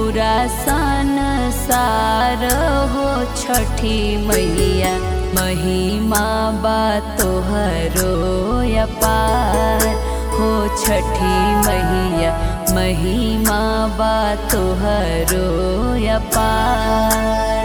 पूरा संसार हो छठी मैया महिमा बा तोहरो अपार हो छठी मैया महिमा बा तोहरो अपार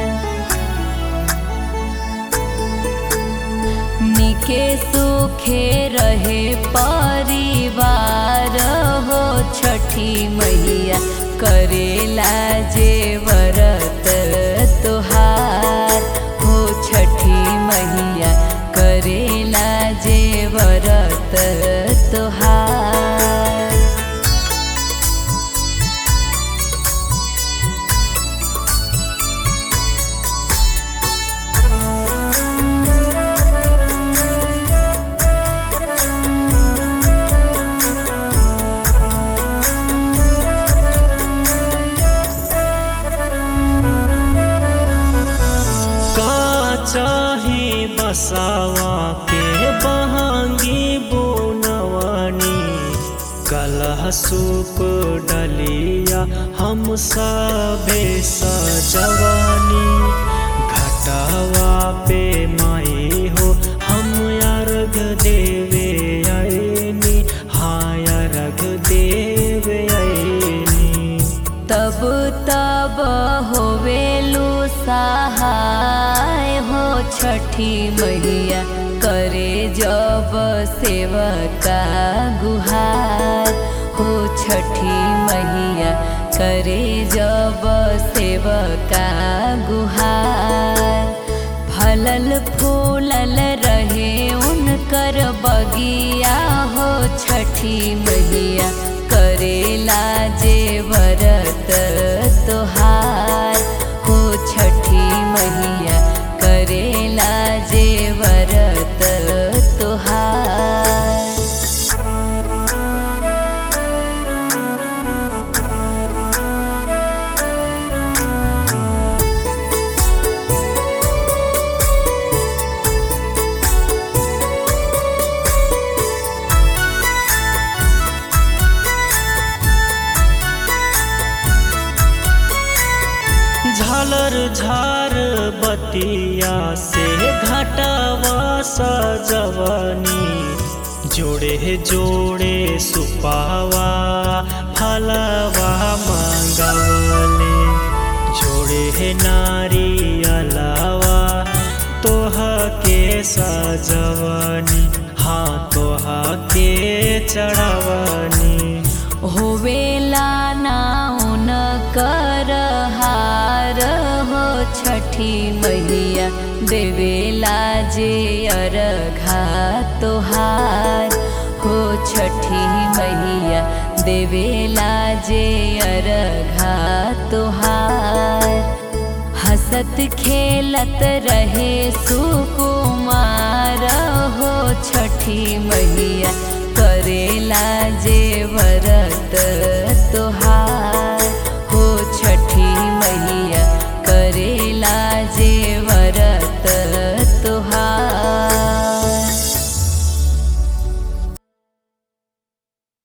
निके सुखे रहे परिवार हो छठी मैया करेला जे व्रत तोहार हो छठी मैया करेला जे व्रत तोहार का चाही बसावा के बहांगी बुनवानी कलह सूप डलिया हम सबे सजवानी घटावा पे माई हो हम अर्घ देवे आईनी हाँ अर्घ देवे आईनी तब तब होवेलु सहाय हो छठी मैया करे जब सेवका गुहार हो छठी मैया करे जब सेवका गुहार फलल फूलल रहे उनकर बगिया हो छठी मैया करेला जे व्रत तोहार हो छठी मैया करेला जे व्रत तोहार झालर झार बतिया से घटावा सजवनी जोड़े जोड़े सुपावा फलवा मंगवले जोड़े नारी अलावा तोह के सजवनी हाँ तोह के चढ़वनी होवेला नाउन कर हार हो छठी मैया देवेला जे अरघा तोहार हो छठी मैया देवेला जे अरघा तोहार हसत खेलत रहे सुकुमार हो छठी मैया